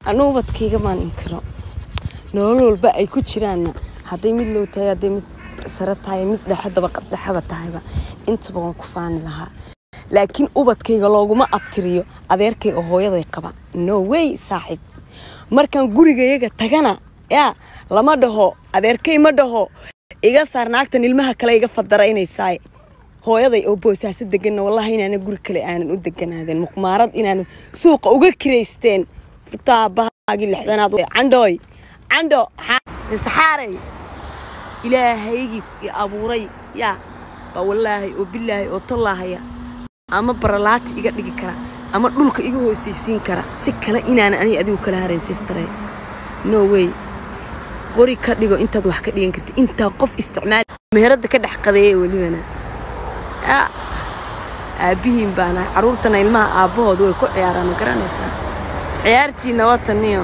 anu ubadkayga maan inkiro nolol walba ay ku jiraanna hadday mid low tahay hadday mid sare tahay mid dhexe dabaqad dhexeba tahayba intaba waan ku faani lahaa laakiin ubadkayga looguma abtiriyo adeerkay oo hooyaday qaba no way saaxiib markaan gurigayaga tagana yaa lama dhaho adeerkay ma dhaho iga saar naagtan ilmaha kale iga fadaraynaysaay hooyaday oo boosaaso deganna wallahi inaana guri kale aanan u deganaadeen muqmaarad inaanan suuqa uga kiraysteen furtaa bahaagii lixdanaad candhooy candho saxaaray ilaahaygii i abuuray yaa baa wallaahi oo bilaahi oo tallaahaya ama baralaati iga dhigi kara ama dhulka iga hoosaysiin kara si kale inaanan ani adigu kala harayn sistare no way qori ka dhigo intaad wax ka dhigan karti intaa qof isticmaal meherada ka dhex qadeeya welibana aabbihiin baana caruurtana ilmaha aabbahooda way ku ciyaaraan ma garanaysaa ciyaartiina wataniyo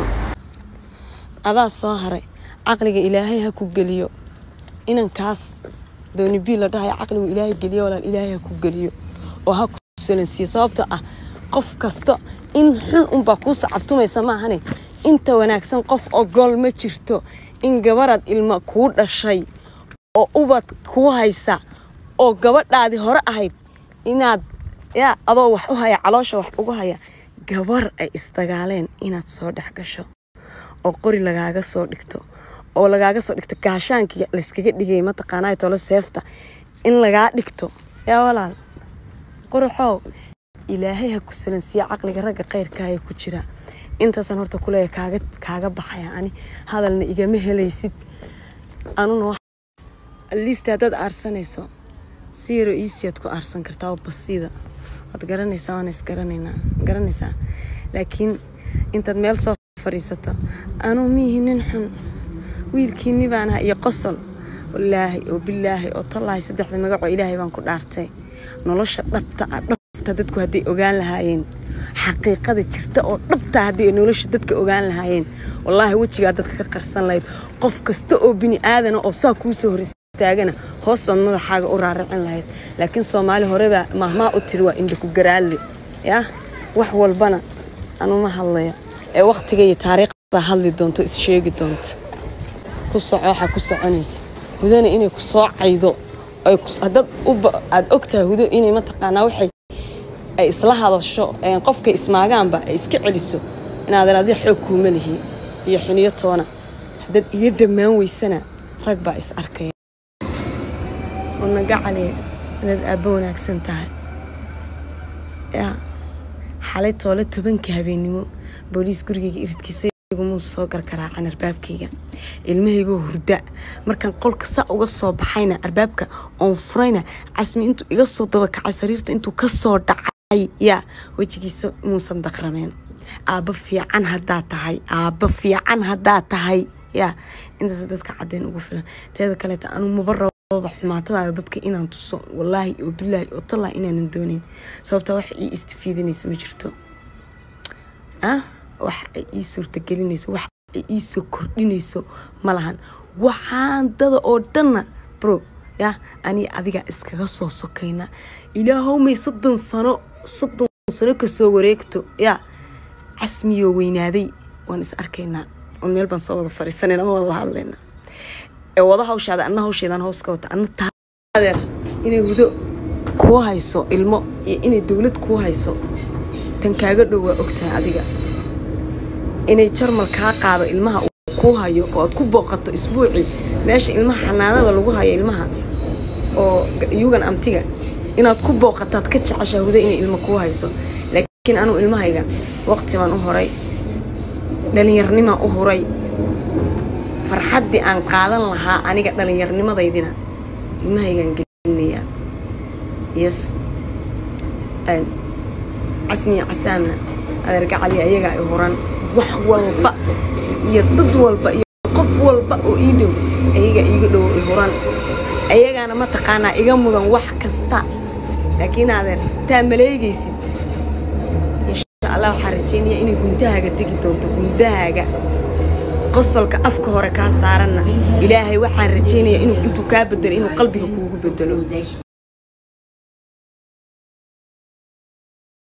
adaa soo haray caqliga ilaahay ha ku geliyo inankaas doonibii la dhahay caqligu ilaahay geliyo walaal ilaahay ha ku geliyo oo ha ku solansiiyo sababtoo ah qof kasta in xun unbaa kuu sacabtumaysa maahane inta wanaagsan qof ogol ma jirto in gabarad ilma kuu dhashay oo ubad kuu haysa oo gabadhaadii hore ahayd inaad yaa adoo wax u haya caloosha wax ugu haya gabar ay isdagaaleen inaad soo dhex gasho oo qori lagaaga soo dhigto oo lagaaga soo dhigto gaashaankii layskaga dhigay mataqaanaa tolo seefta in lagaa dhigto yaa walaal quraxow ilaahay ha ku salansiiya caqliga ragga khayrkaaya ku jira intaasaan horta kuleeya kaaga kaaga baxaya ani hadalna igama helaysid anuna liist haddaad aarsanayso si yaro iisiyaad ku aarsan kartaa oo basiida waad garanaysaa waana isgaranaynaa garanaysaa laakiin intaad meel soo fadhiisato anuu miihi nin xun wiilkiinni baan aha iyo qosol wallaahi oo bilaahi oo tallaahi saddexda magacoo ilaahay baan ku dhaartay nolosha dhabta ah dhabta dadku hadday ogaan lahaayeen xaqiiqada jirta oo dhabta hadday nolosha dadka ogaan lahaayeen wallaahi wejigaa dadka ka qarsan lahayd qof kasta oo bini aadana oo saa kuu soo horeysa taagana hoos baad madaxaaga u raaricin lahayd laakiin soomaali horebaa mahmaa u tiri waa indhaku garaalle yaa wax walbana anuma hadlaya ee wakhtiga iyo taariikhdaa hadli doonto is sheegi doonta ku soco waxaa ku soconaysa hudana inay ku soo caydo haddaad aad ogtahay hudo inay mataqaanaa waxay ay isla hadasho qofkay ismaagaanba ay iska celiso inaadan adi xoog kuuma lihi iyo xiniyo toona haddaad iga dhammaan weysana rag baa is arkaya nagacale inaad aabbo wanaagsan tahay yaa xalay toole tobanka habeennimo booliis gurigayga iridkiisa muu soo gargaraacan arbaabkayga ilmahaygoo hurda markaan qolka saa uga soo baxayna arbaabka oon furayna casmi intuu iga soo dabakacay sariirta intuu ka soo dhacay yaa wejigiisa muusan daqrameen aabbo fiican haddaa tahay aabbo fiican haddaa tahay yaa intaas dadka cadeen ugu filan teeda kaleeta anuu maba rababa xumaatadaada dadka inaan tuso wallaahi oo bilaahi oo tallaahi inaanan doonayn sababtaa wax ii istifiidinaysa ma jirto ah wax ay ii suurtagelinayso wax ay ii soo kordhinayso ma lahan waxaan dada oo dhanna bro yaa anii adiga iskaga soo sokayna ilaahowmay soddon sano soddon sano kasoo wareegto yaa casmiyoo weynaaday waan is arkaynaa oon meel baan soo wada fariisanayna ma wada hadlaynaa ee wada hawshaada anna hawsheedaan hoos ka wata anna taadeer inay hudo kuu hayso ilmo iyo inay dowlad kuu hayso tan kaaga dhow waa ogtahay adiga inay jarmal kaa qaado ilmaha kuu hayo oo aad ku booqato isbuucii meesha ilmaha xanaanada lagu hayo ilmaha oo yugan amtiga inaad ku booqataad ka jeceshaa huda inay ilmo kuu hayso laakiin anuu ilmahayga waqti baan u horay dhalinyarnimaan u huray farxaddii aan qaadan lahaa aniga dhallinyarnimadaydina ilmahaygaan gelinayaa yes casmiya casaamna adeergacali ayagaa i huran wax walba iyo dad walba iyo qof walba oo ii dhow ayagaa iiga dhow i huran ayagaana mataqaanaa iga mudan wax kasta laakiin adeer taa maleegaysid insha allah waxaa rajeynaya inay gundahaaga tegi doonto gundahaaga qosolka afka hore kaa saaranna ilaahay waxaan rajeynayaa inuu intuu kaa bedelo inuu qalbiga kuugu bedelo